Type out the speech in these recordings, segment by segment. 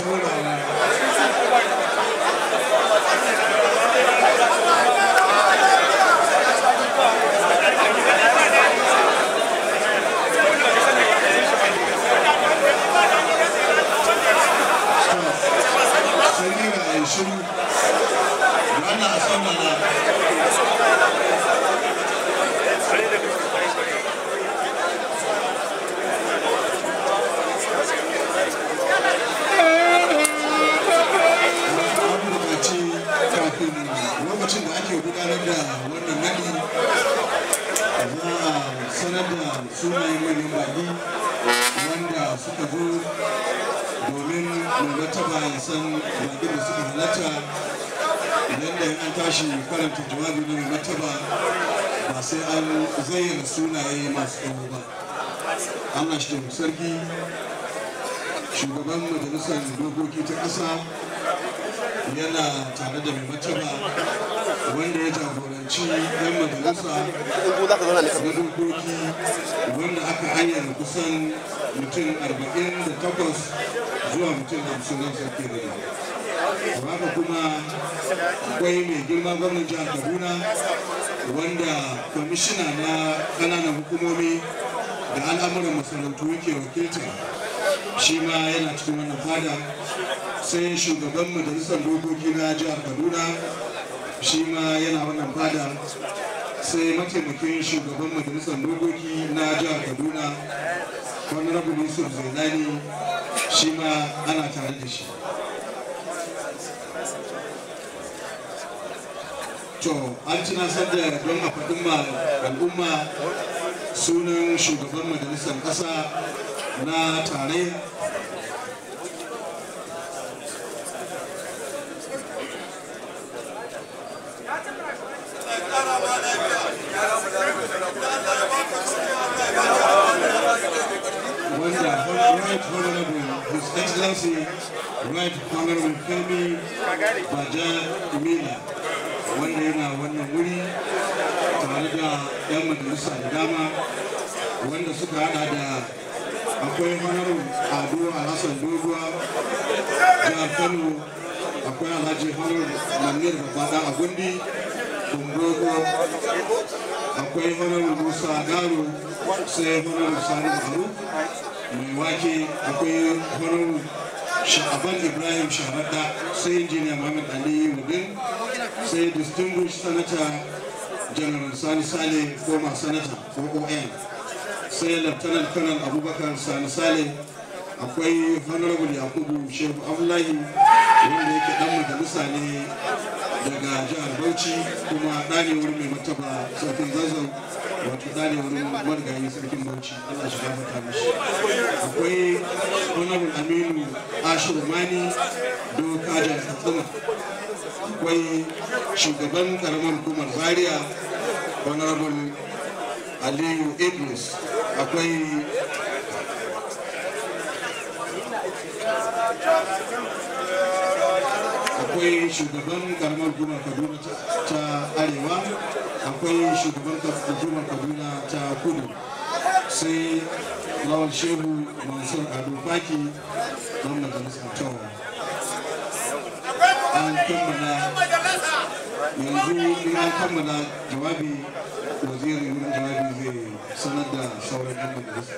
turawa sai ni ga yin shiru wannan a san mana an buƙaci kafin lokacin da ake gudanar da wannan nadi za a sanar da sunayen manyan baƙi wanda suka zo domin mai martaba ya san baƙin da suka halatta idan da an tashi karanta jawabi na mai martaba ba sai an zayyana sunaye masu tsawo ba Allah shi da sarki shugaban majalisar dokoki ta ƙasa yana tare da mai martaba wanda ya jagoranci yan majalisa na dokoki wanda aka ayyana kusan mutum 48 zuwa mutum 50 na sarki da haka kuma akwai mai girma gwamnan jihar kaduna wanda kwamishina na ƙananan hukumomi da al'amuran masarautu yake wakilta shi ma yana cikin wannan fada sai shugaban majalisar dokoki na jihar kaduna shi ma yana wannan fada sai mataimakin shugaban majalisar dokoki na jihar kaduna honorable yusuf zainani shi ma ana tare da shi to an tunasar da don a faɗin ma al'umma sunan shugaban majalisar ƙasa na tare wanda right honorable his excellency right honorable femi baja emila wanda yana wannan wuri tare da 'yan majalisa da dama wanda suka hada da akwai honorable ado alhassan doguwa jihar kano akwai alhaji honorable manir babada a gundi kumbogo akwai honorable musa garo sai honorable sani maharu mai wake akwai honorable sha'aban ibrahim sharaɗa sai injiniya muhammad ali wudin sai distinguished senator general sani sale former senator oon sai lieutenant colonel abubakar sani sale akwai honorable yakubu shehu abdullahi wanda yake dan majalisa ne daga jihar bauchi kuma ɗane wurin mai martaba sarkin zazzau wato ɗane wurin marigayi sarkin bauchi allah shi gafarta mishi akwai honorable aminu ashiru mani doka jihar katsina akwai shugaban karamar hukumar zaria honorable aliyu idris akwai akwai shugaban karamar hukumar kaduna ta arewa akwai shugaban hukumar kaduna ta kudu sai lawal shehu mansur ado faki don majalisar tawa an kammala yanzu in an kammala jawabi wazirin wurin jawabi zai sanar da sauran yan majalisa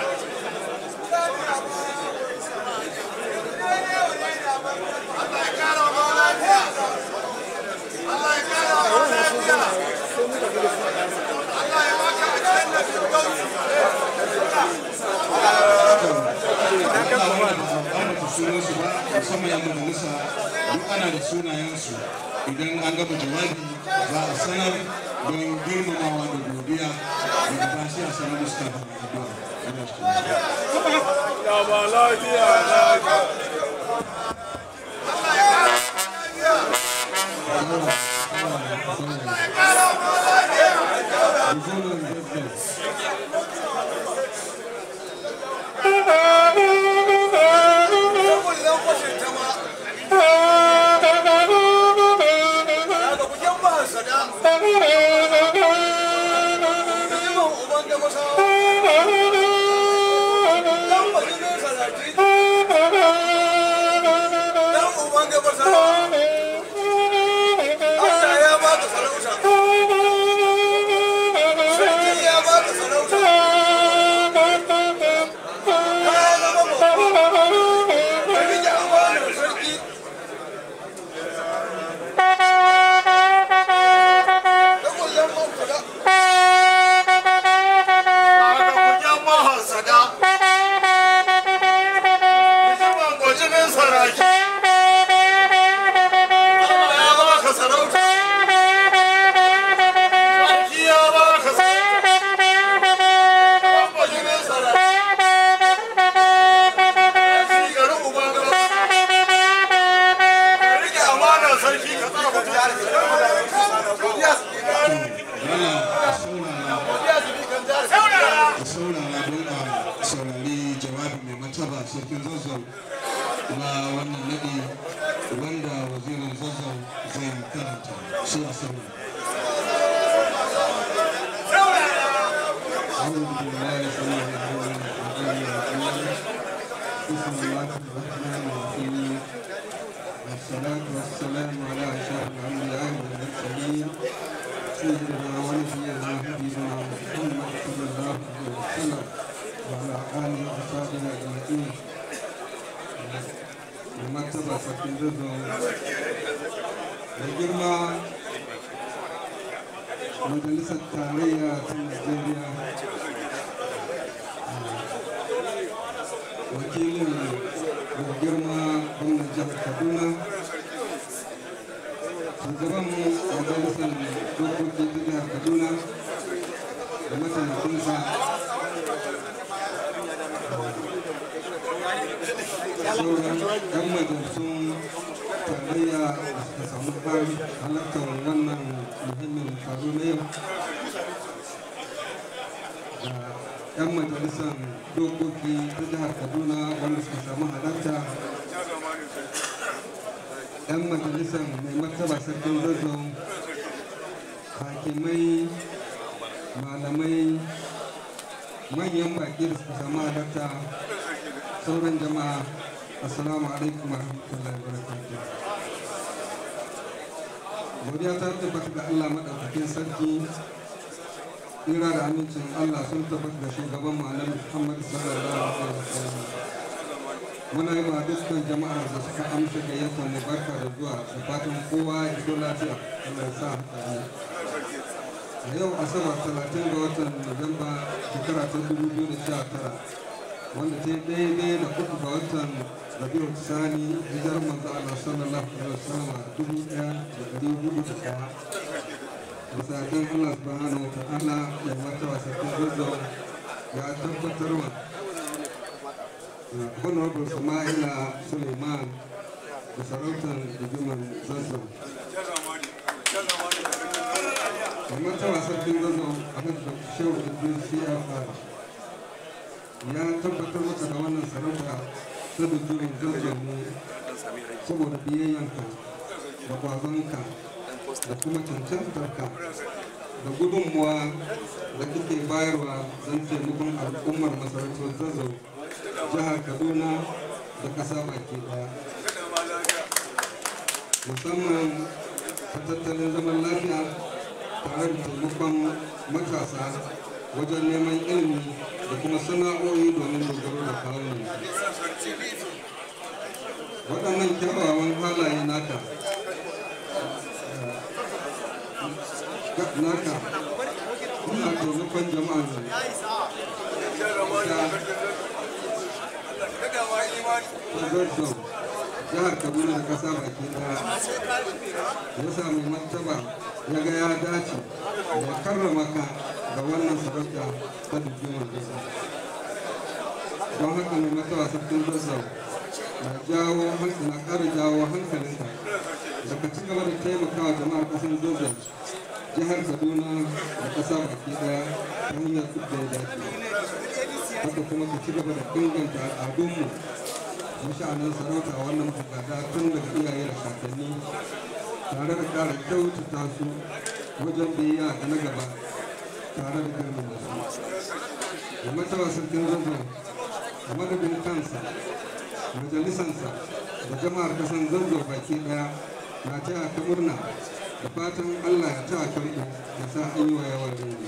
sunansu ba musamman yan majalisa duk ana da sunayensu idan an gama jawabi za a sanar don girmamawa da godiya daga ba sai a sanar da su kafin addu'a Allah shi Thank you. sarkin zazzau na wannan nadi wanda wazirin zazzau zai karanta shi a sani أعوذ بالله السميع العليم من الشيطان الرجيم بسم الله الرحمن الرحيم والصلاة والسلام على أشرف الأنبياء والمرسلين سيدنا ونبينا حبيبنا محمد صلى الله عليه وسلم وعلى آله وصحبه أجمعين ومرتبة سكين رزق وجرما majalisar tarayya ta najeriya wakilin da girma gwamnan jihar kaduna shugaban majalisar dokoki ta jihar kaduna da mataimakinsa sauran yan majalisun tarayya da suka samu halartar wannan muhimmin taro na yau da 'yan majalisar dokoki ta jihar kaduna wanda suka samu halarta 'yan majalisar mai martaba sarkin zazzau hakimai malamai manyan baki da suka samu halarta sauran jama'a assalamu alaikum wa rahmatullahi wa barakatuh godiya ta tabbata ga Allah madaukakin sarki tsira da amincin Allah sun tabbata da shugaban mu annabi Muhammad sallallahu alaihi wasallam muna yi ma dukkan jama'ar da suka amsa gayyatar mu barka da zuwa da fatan kowa ya iso lafiya Allah ya sa haka a yau asabar 30 ga watan Nuwamba shekara ta 2019 wanda ta yi daidai da uku ga watan rabiu sani hijar manzo Allah sallallahu alaihi wasallam a dubu ɗaya da ɗari hudu da ɗaya bisa kan Allah subhanahu wa ta'ala ya mata wasakin zazzau ya tabbatar wa honorable Sama'ila Suleiman da sarautar rigiman zazzau da mata wasakin zazzau a kan da shehu idris cfr ya tabbatar maka da wannan sarauta ta dujurin zazzau ne saboda biyayyanka da kwazonka da kuma cancantarka da gudunmuwa da kake bayarwa don taimakon al'ummar masarautar zazzau jihar kaduna da ƙasa baki ɗaya musamman ta tattalin zaman lafiya tare da taimakon matasa wajen neman ilimi da kuma sana'o'i domin dogaro da kawunan waɗannan kyawawan halaye naka naka ina taimakon jama'a ne ta zarzau jihar kaduna da kasa baki daya ya sami martaba ya ga ya dace da karrama ka da wannan sarauta ta dukkan kasa don haka mai martaba sarkin zazzau na jawo na ƙara jawo hankalinka da ka ci gaba da taimakawa jama'ar ƙasar zazzau jihar kaduna da ƙasa baki daya ta hanyar duk da ya dace haka kuma ka ci gaba da inganta al'adunmu masha'anin sarauta wannan bukata tun daga iyaye da kakanni tare da ƙara kyautata su wajen biyayya ga na gaba tare da girman da su da mataba sarkin zazzau a madadin kansa majalisansa da jama'ar kasan zazzau baki daya na taya ta murna da fatan allah ya ta karɓo da sa an yi wa yawan rinji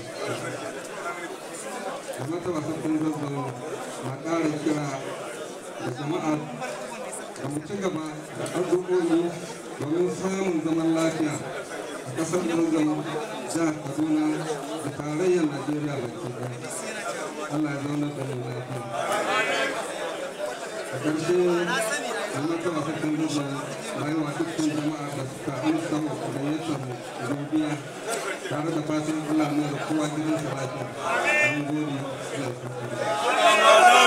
da mataba sarkin zazzau na ƙara kira da jama'a da mu ci gaba da addu'o'i domin samun zaman lafiya a ƙasar zazzau jihar kaduna da tarayyar najeriya baki ɗaya allah ya zauna da mu lafiya a ƙarshe da mataba sarkin zazzau na yi wa dukkan jama'a da suka amsa wa gayyatar mu gobiya tare da fatan allah ne da kowa gidansa lafiya an gode Allah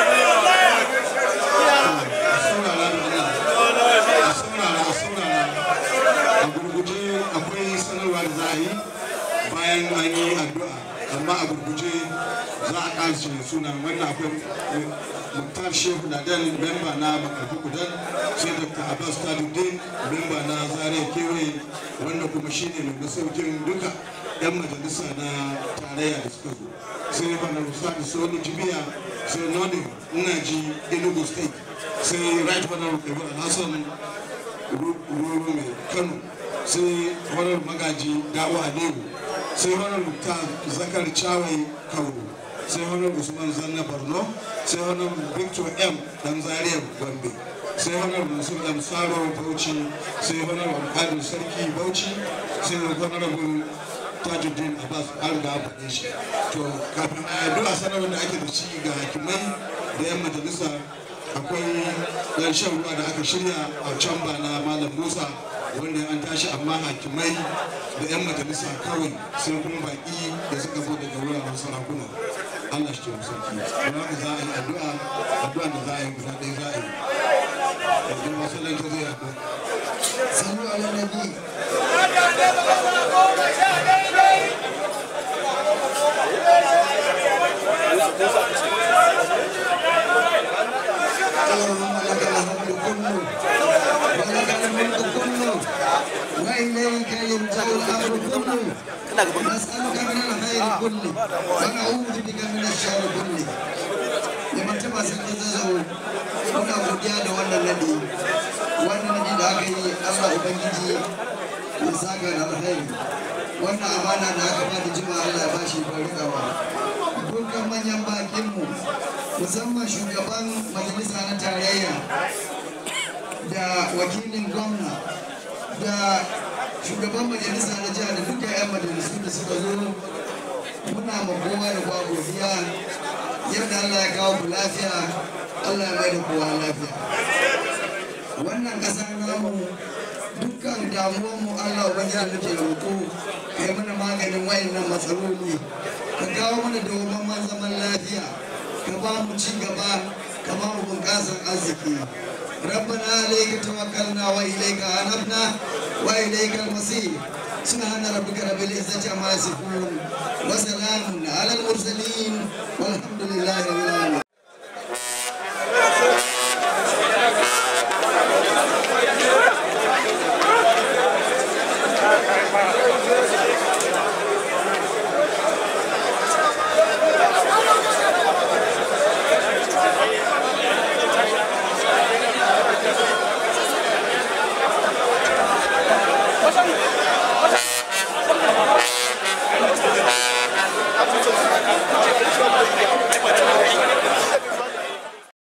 akwai sanarwa da za a yi bayan an yi addu'a amma a gurguje za a ƙarshe suna wannan akwai muktar umar shehu ladan memba na makarfi kudan sai dr abbas tajuddin memba na zaria kewaye wanda kuma shine mai masaukin duka yan majalisa na tarayya da suka zo sai bana rusadi soni jibiya sai nodin ina ji enugu state sai right honorable kabir alhassan ruru mai kano sai honorable magaji dawo aliyu sai honorable ta zakar chawai kauru sai honorable usman zanna borno sai honorable victor m dan zaria gombe sai honorable musul m saro bauchi sai honorable kadir sarki bauchi sai honorable tajuddin abbas an ga faɗe shi to kafin a addu'a sanarwar da ake da shi ga hakimai da yan majalisa akwai yan shan ruwa da aka shirya a can ba na malam musa wanda an tashi amma hakimai da yan majalisa kawai sai kuma baki da suka zo daga wuraren sarakuna allah shi ke sarki don haka za a yi addu'a addu'a da za a yi guda ɗaya za a yi yanzu masallaci zai addu'a sallu ala nabi اللهم لك الحمد كله ولك الملك كله واليك يرجع الامر كله نسالك من الخير كله ونعوذ بك من الشر كله لمن تبع سكتزه muna godiya da wannan nadi wannan nadi da aka yi allah ubangiji ya saka da alheri wannan amana da aka bada jima allah ya bashi barkawa dukkan manyan bakinmu musamman shugaban majalisa na tarayya da wakilin gwamna da shugaban majalisa na jiha da dukkan 'yan majalisu da suka zo muna ma kowa da kwa godiya yadda allah ya kawo ku lafiya allah ya mai da kowa lafiya wannan ƙasa namu dukkan damuwanmu allah ubangiji muke roƙo ka yi mana maganin wayannan matsaloli ka kawo mana dawwammamen zaman lafiya ka ba mu ci gaba ka ba mu bunƙasar arziki ربنا عليك توكلنا وإليك أنبنا وإليك المصير سبحان ربك رب العزة عما يصفون وسلام على المرسلين